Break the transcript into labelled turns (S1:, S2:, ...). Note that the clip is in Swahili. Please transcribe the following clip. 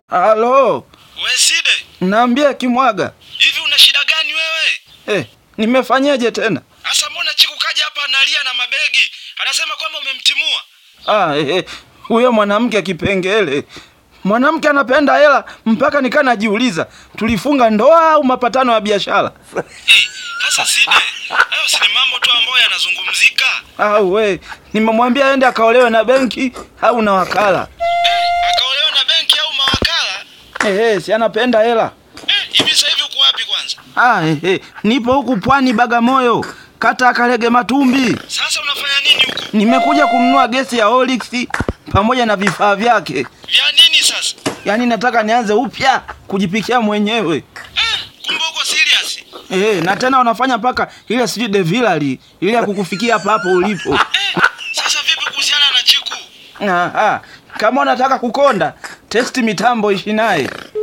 S1: Halo,
S2: Weside,
S1: naambia Kimwaga.
S2: hivi una shida gani wewe?
S1: Eh, nimefanyaje tena?
S2: Asa mbona Chiku kaja hapa analia na mabegi, anasema kwamba umemtimua.
S1: Ah, eh, eh, huyo mwanamke kipengele. Mwanamke anapenda hela mpaka nikaa najiuliza, tulifunga ndoa au mapatano ya biashara?
S2: Eh, Sasa Side, hayo si ni mambo tu ambayo yanazungumzika.
S1: Au we, nimemwambia aende akaolewe na benki au na wakala.
S2: Eh, akaolewa na benki au mawakala?
S1: Eh, eh, si anapenda hela.
S2: Eh, hivi sasa hivi uko wapi kwanza?
S1: Ah, eh, eh, nipo huku pwani Bagamoyo, kata Kalege Matumbi.
S2: Sasa unafanya nini huko?
S1: Nimekuja kununua gesi ya Olix pamoja na vifaa vyake.
S2: Vya nini sasa?
S1: Yaani nataka nianze upya kujipikia mwenyewe.
S2: Eh, kumbe uko serious?
S1: Eh, na tena wanafanya mpaka ile sijui devilali ile ya kukufikia hapa hapo ulipo.
S2: Eh, sasa vipi kuhusiana na Chiku?
S1: Aha, kama unataka kukonda, testi mitambo ishi naye.